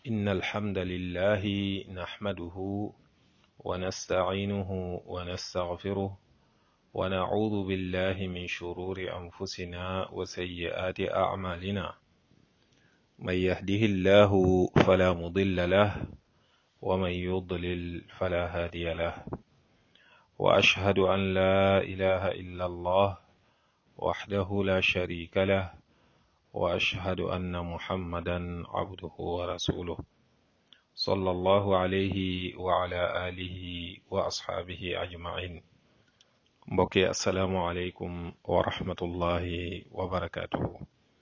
إن الحمد لله نحمده ونستعينه ونستغفره ونعوذ بالله من شرور أنفسنا وسيئات أعمالنا من يهده الله فلا مضل له ومن يضلل فلا هادي له وأشهد أن لا إله إلا الله وحده لا شريك له وأشهد أن محمدا عبده ورسوله صلى الله عليه وعلى آله وأصحابه أجمعين mbokki asalaamualeykum wa rahmatullahi wa barakaatuhu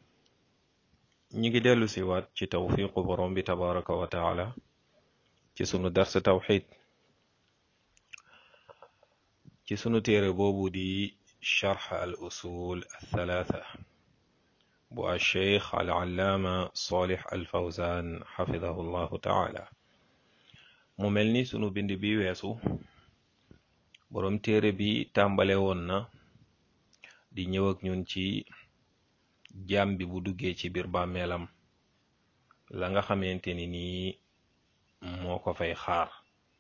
ñi ngi dellu si waat ci tawfiqu borom bi tabaraka wa taala ci sunu darsa tawxid ci sunu téere boobu di charx al usul althalatha bu alcheikh al allaama solih al fawzan xafidahu llahu taala mu mel ni sunu bind bi weesu boroom téere bi tàmbale woon na di ñëw ak ñun ci jaam bi bu duggee ci biir bàmmeelam la nga xamante ni nii moo ko fay xaar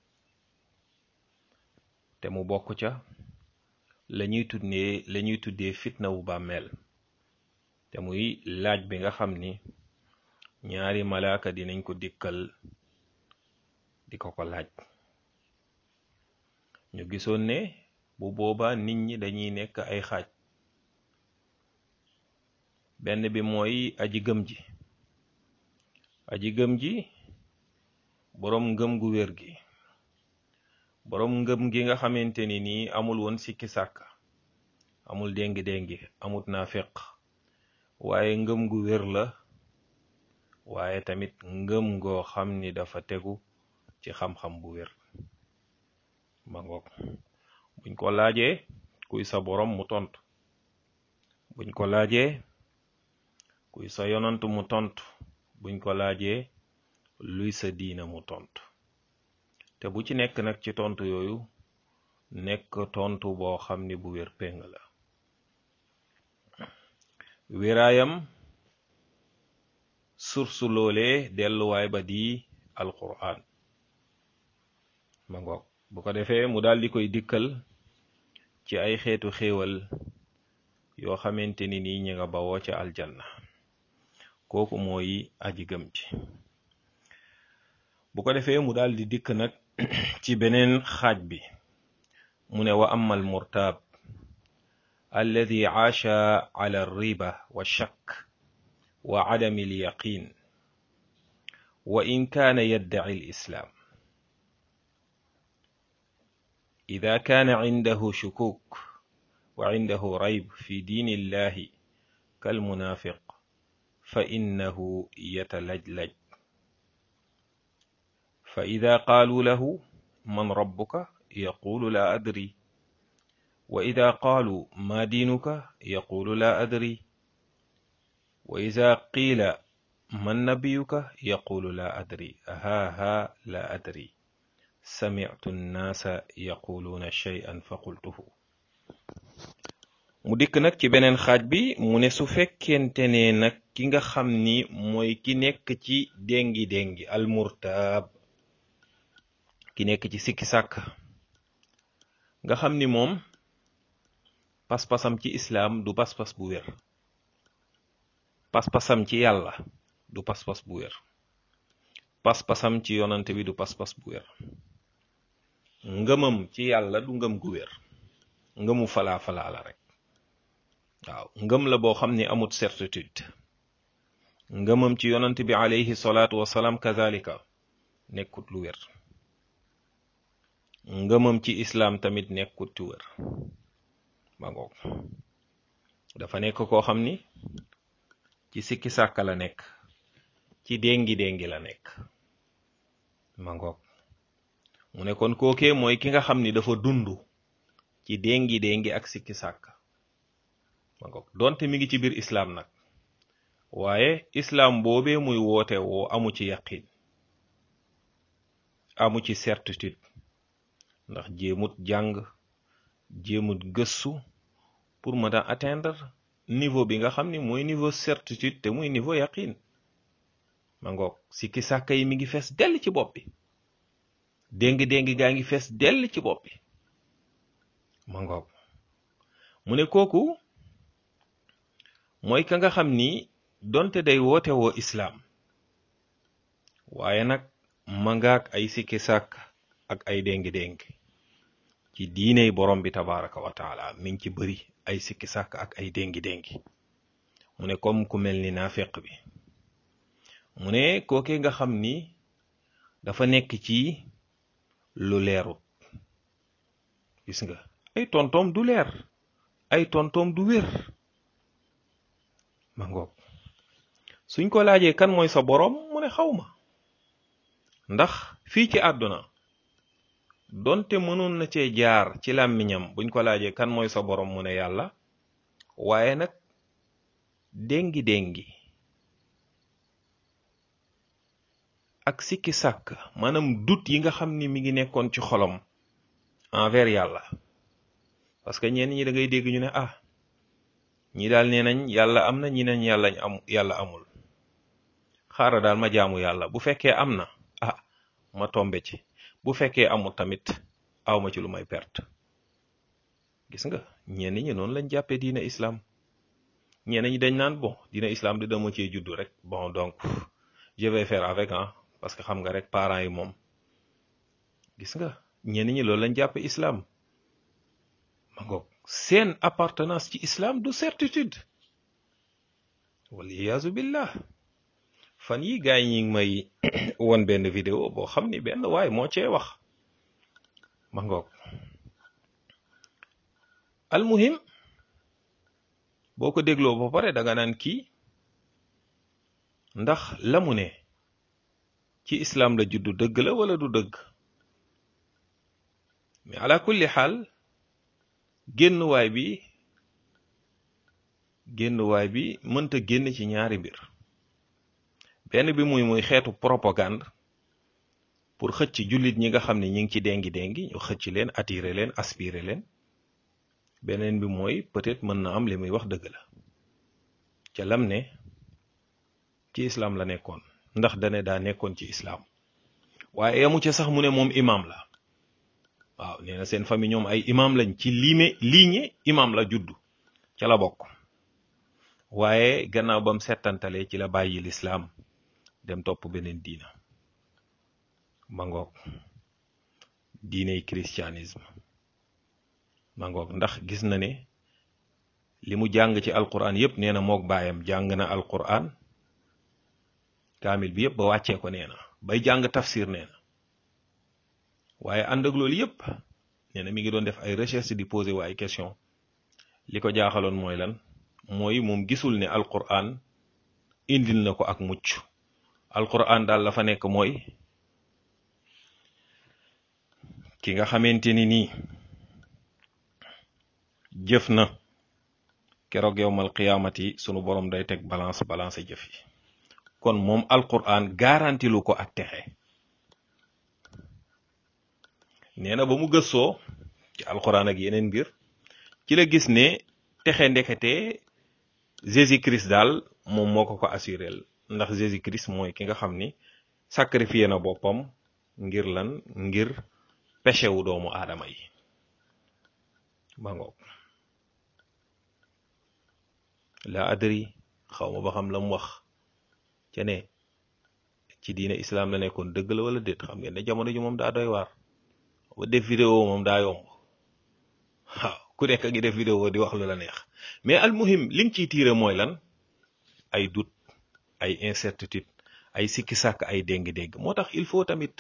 te mu bokk ca la ñuy tuddee la ñuy tuddee fitna wu bàmmeel te muy laaj bi nga xam ni ñaari malaaka dinañ ko dikkal di ko ko laaj ñu gisoon ne bu boobaa nit ñi dañuy nekk ay xaaj benn bi mooy aji gëm ji aji gëm ji boroom ngëm gu wér gi boroom ngëm gi nga xamante ni nii amul woon sikki sàkk amul déngi-déngi amut naa feq waaye ngëm gu wér la waaye tamit ngëm goo xam ni dafa tegu ci xam-xam bu wér ma ngoog buñ ko laajee kuy sa borom mu tontu buñ ko laajee kuy sa yonant mu tontu buñ ko laajee luy sa diina mu tontu te bu ci nekk nag ci tontu yooyu nekk tontu boo xam ni bu wér péng la wéraayam sursu loolee delluwaay ba di alquran ma ngoog bu ko defee mu daal di koy dikkal ci ay xeetu xéewal yoo xamante ni nii ñi nga bawoo ca aljanna kooku mooy aji gëm ci bu ko defee mu daal di dikk nag ci beneen xaaj bi mu ne wa amma al murtaab alladi aasha ala riba wa shakk wa adami al yaqin wa in kaana yaddaci al islaam إذا كان عنده شكوك وعنده ريب في دين الله كالمنافق فإنه يتلجلج فإذا قالوا له من ربك يقول لا أدري وإذا قالوا ما دينك يقول لا أدري وإذا قيل من نبيك يقول لا أدري ها ها لا أدري sami'tu nnaasa yaquluuna shay'an fa qultuhu mu dikk nag ci beneen xaaj bi mu ne su fekkente ne nag ki nga xam ni mooy ki nekk ci déngi déngi almurtaab ki nekk ci sikki sàkk nga xam ni moom pas-pasam ci islaam du pas-pas bu wér pas-pasam ci yàlla du pas-pas bu wér pas-pasam ci yonante bi du pas-pas bu wér ngëmam ci yàlla du ngëm gu wér ngëmu falaa falaa la rek waaw ngëm la boo xam ni amut certitude ngëmam ci yonant bi alayhi salaatu wasalaam kazalika nekkut lu wér ngëmam ci islaam tamit nekkut lu wér ba ngoog dafa nekk koo xam ni ci sikki sàkka la nekk ci déngi déngi la nekk ma ngoog mu ne kon kookee mooy ki nga xam ni dafa dund ci déngi déngi ak sikki sàkk ma ngoog donte mi ngi ci biir islaam nag waaye islaam boobee muy woote woo amu ci yaqin amu ci certitude ndax jéemut jàng jéemut gëstu pour mën a atteindre niveau bi nga xam ni mooy niveau certitude te muy niveau yaqin ma ngoog sikki sàkka yi mi ngi fees dell ci bopp bi déng-déng gaa ngi fees dell ci bopp bi ma ngoog mu ne kooku mooy ka nga xam ni donte day woote woo islaam waaye nag ma ngaak ay sikki sàkk ak ay déng-déng ci diiney borom bi tabaraka wa taala mi ngi ci bëri ay sikki sàkk ak ay déngi-déngi mu ne comme ku mel ni naafeq bi mu ne kooke nga xam ni dafa nekk ci lu leerut gis nga ay tontoom du leer ay tontoom du wér ma ngoog suñ ko laajee kan mooy sa boroom mu ne xaw ma ndax fii ci àdduna donte mënoon na cee jaar ci làmmiñam buñ ko laajee kan mooy sa boroom mu ne yàlla waaye nag déngi déngi ak sikki sàkk maanaam dut yi nga xam ni mi ngi nekkoon ci xolam envers yàlla parce que ñenn ñi da ngay dégg ñu ne ah ñi daal nee nañ yàlla am na ñi nañ yàlla am yàlla amul xaaral daal ma jaamu yàlla bu fekkee am na ah ma tombe ci bu fekkee amul tamit awma ci lu may perte gis nga ñenn ñi noonu lañ jàppee diina islam ñenn ñi dañ naan bon diina islam di dama cee juddu rek bon donc je vais faire avec ah parce que xam nga rek parents yi moom gis nga ñenn ñi loolu lañ jàppee islam ma ngoog seen appartenance ci islam du certitude waliyaasu billah fan yi gaay ñi ngi may won benn vidéo boo xam ni benn waaye moo cee wax ma ngoog almuhim boo ko dégloo ba pare danga naan kii ndax la mu ne ci islam la juddu dëgg la wala du dëgg mais ala kulli xaal génnuwaay bi génnuwaay bi mënta génn ci ñaari mbir benn bi muy muy xeetu propagande pour xëcc jullit ñi nga xam ne ñi ngi ci dengi dengi ñu xëcc leen attirer leen aspirer leen beneen bi mooy peut-être mën na am li muy wax dëgg la ca lam ne ci islam la nekkoon ndax dane daa nekkoon ci islam waaye yamu ca sax mu ne moom imam la waaw nee na seen famille ñoom ay imam lañ ci liime liiñe imam la juddu ca la bokk waaye gannaaw bam settantalee ci la bàyyi lislaam dem topp beneen diina ma ngoog diiney christianisme ma ngoog ndax gis na ne li mu jàng ci alquran yépp nee na mook baayam jàng na alquran kaamil bi yépp ba wàccee ko nee na bay jàng tafsir nee na waaye ànd ak loolu yépp nee na mi ngi doon def ay recherche di poser wu ay question li ko jaaxaloon mooy lan mooy moom gisul ne alquran indil na ko ak mucc alquran daal la fa nekk mooy ki nga xamante ni nii jëf na keroog yowmal qiyaamati sunu borom day teg balance balance jëf yi kon moom alquran garanti lu ko ak texe nee na ba mu gëstoo ci alquran ak yeneen mbir ci la gis ne texe ndekete Jésus Christ daal moom moo ko ko assuré ndax Jésus Christ mooy ki nga xam ni sacrifié na boppam ngir lan ngir péché wu doomu aadama yi ba ngoog la adri xaw ma ba xam la mu wax ca ne ci diine islam la nekkoon dëgg la wala déet xam ngeen ne jamono ji moom daa doy waar ba def vidéo moom daa yomb waaw ku nekk ngi def vidéo di wax lu la neex mais almuhim li nga ciy tiire mooy lan ay doute ay incertitude ay sikki sàkk ay dégg-dégg moo tax il faut tamit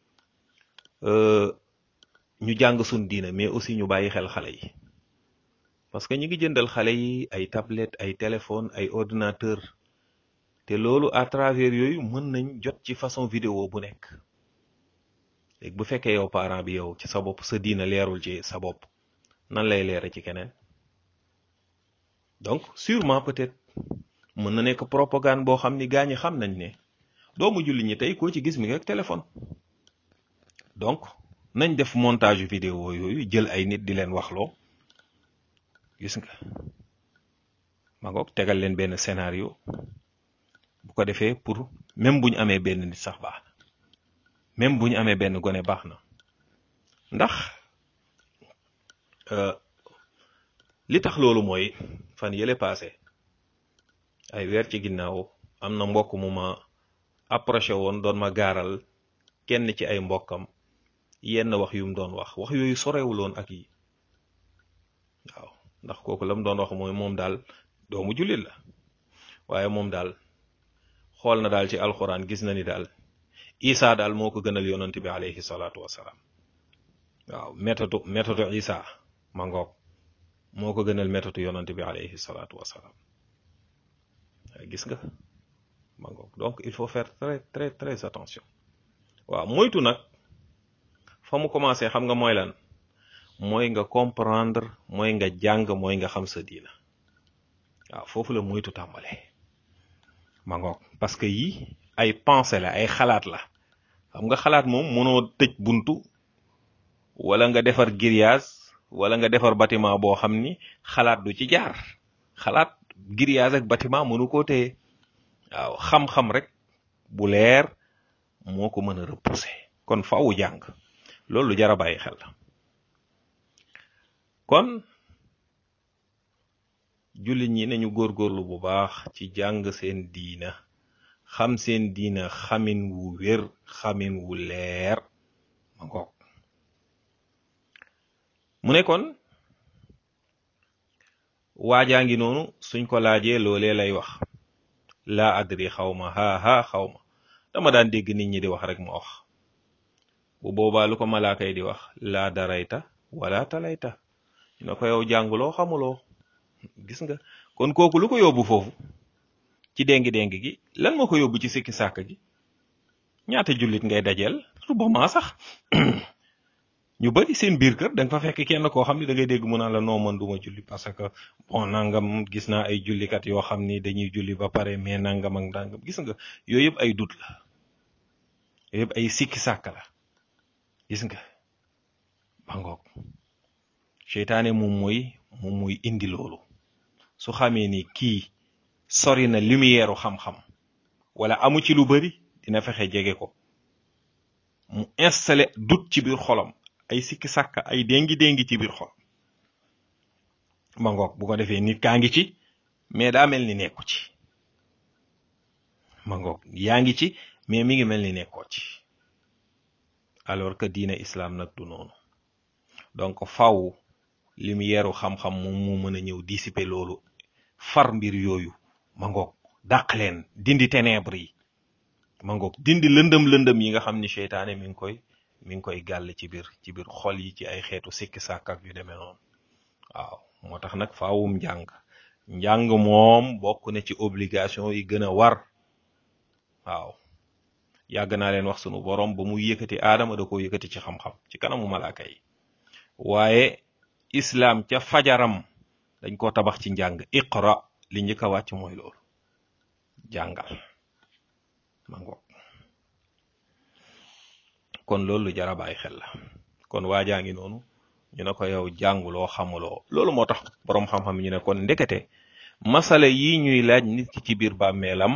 ñu jàng sun diina mais aussi ñu bàyyi xel xale yi parce que ñu ngi jëndal xale yi ay tablette ay téléphone ay ordinateur te loolu à travers yooyu mën nañ jot ci façon vidéo bu nekk léegi bu fekkee yow parent bi yow ci sa bopp sa diina leerul ci sa bopp nan lay leere ci keneen donc sûrement peut-être mën na nekk propagande boo xam ni gaa ñi xam nañ ne doomu julli ñi tey koo ci gis mi ngi ak téléphone donc nañ def montage vidéo yooyu jël ay nit di leen waxloo gis nga ma ngoog tegal leen benn scénario bu ko defee pour même bu ñu amee benn nit sax baax na même bu ñu amee benn gone baax na ndax li tax loolu mooy fan yële passé ay weer ci ginnaaw am na mbokk mu ma approché woon doon ma gaaral kenn ci ay mbokkam yenn wax yu mu doon wax wax yooyu sorewuloon ak yi waaw ndax kooku la mu doon wax mooy moom daal doomu jullit la waaye moom daal xool na daal ci alxuraan gis na ni daal isa daal moo ko gënal yonent bi alayhi salaatu wasalaam waaw méthode méthode isa ma ngoog moo ko gënal méthode yonent bi alayhi salaatu wasalaam gis nga ma ngoog donc il faut faire très très très attention waaw moytu nag fa mu commencé xam nga mooy lan mooy nga comprendre mooy nga jàng mooy nga xam sa diina waaw foofu la moytu tàmbalee ma ngoog parce que yi ay pensée la ay xalaat la xam nga xalaat moom mënoo tëj buntu wala nga defar grillage wala nga defar bâtiment boo xam ni xalaat du ci jaar xalaat grillage ak bâtiment mënu koo téye waaw xam-xam rek bu leer moo ko mën a repousser kon faawu jàng loolu lu jar a bàyyi xel la kon jullit ñi nañu góorgóorlu bu baax ci jàng seen diina xam seen diina xamin wu wér xamin wu leer ma ngoog mu ne kon waajaa ngi noonu suñ ko laajee loolee lay wax laa adri xaw ma haa haa xaw ma dama daan dégg nit ñi di wax rek ma wax bu boobaa lu ko malaaka yi di wax laa darayta wala talayta ñu ne ko yow jànguloo xamuloo gis nga kon kooku lu ko yóbbu foofu ci déngi-déng gi lan moo ko yóbbu ci sikki sàkk gi ñaata jullit ngay dajeel rubama sax ñu bari seen biir kër da nga fa fekk kenn koo xam ne da ngay dégg mu naan la noo man duma julli parce que bon nangam gis naa ay jullikat yoo xam ni dañuy julli ba pare mais nangam ak nangam gis nga yooyu yëpp ay dut la yooyu yëpp ay sikki sàkk la gis nga bangoog seytaane moom mooy moom mooy indi loolu su xamee ni kii sori na lumière xam-xam wala amu ci lu bari dina fexe jege ko mu installé doute ci biir xolam ay sikki sàkka ay déngi déngi ci biir xol ma ngoog bu ko defee nit kaa ngi ci mais daa mel ni nekku ci ma ngoog yaa ngi ci mais mi ngi mel ni nekkoo ci alors que diine islam nag du noonu donc faw lumière xam-xam moom moo mën a ñëw dissiper loolu far mbir yooyu ma ngoog dàq leen dindi ténèbres yi ma ngoog dindi lëndëm lëndëm yi nga xam ni seytaane mi ngi koy mi ngi koy gàll ci biir ci biir xol yi ci ay xeetu sikki sàkk ak yu demee noonu waaw moo tax nag faawum njàng njàng moom bokk na ci obligation yi gën a war waaw yàgg naa leen wax sunu borom ba mu yëkkati aadama da ko yëkkati ci xam-xam ci kanamu malaaka yi waaye islam ca fajaram dañ ko tabax ci njàng iqra li njëkk a wàcc mooy loolu jàngal ma ngoog kon loolu lu jar a bàyyi xel la kon waajaa ngi noonu ñu ne ko yow jànguloo xamuloo loolu moo tax boroom xam-xam ñu ne kon ndekete masala yi ñuy laaj nit ki ci biir bàmmeelam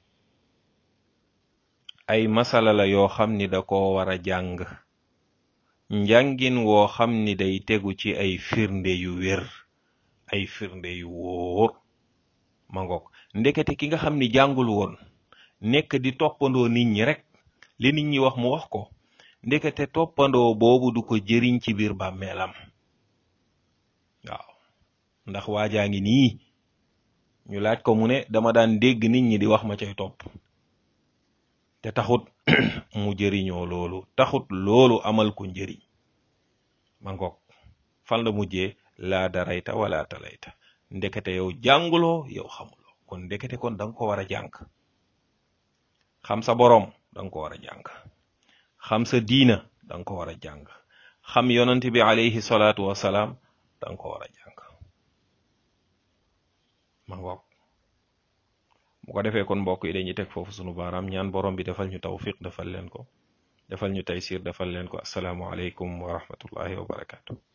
ay masala la yoo xam ni da ko war a jàng njàngin woo xam ni day tegu ci ay firnde yu wér ay firnde yu wóor ma ngoog ndekete ki nga xam ni jàngul woon nekk di toppandoo nit ñi rek li nit ñi wax mu wax ko ndekete toppandoo boobu du ko jëriñ ci biir bàmmeelam waaw ndax waajaa ngi nii ñu laaj ko mu ne dama daan dégg nit ñi di wax ma cay topp te taxut mu jëriñoo loolu taxut loolu amal ko njëriñ ma ngoog fan la mujjee laa darayta wala talayta ndekete yow jànguloo yow xamuloo kon ndekete kon da nga ko war a jàng xam sa boroom da nga ko war a jàng xam sa diina da nga ko war a jàng xam yonent bi alayhi salaatu wasalaam da nga ko war a jàng ma ngoog bu ko defee kon mbokk yi dañuy teg foofu sunu baaraam ñaan borom bi defal ñu tawfiq defal leen ko defal ñu taysir defal leen ko asalaamu aleykum wa rahmatullahi wa barakatu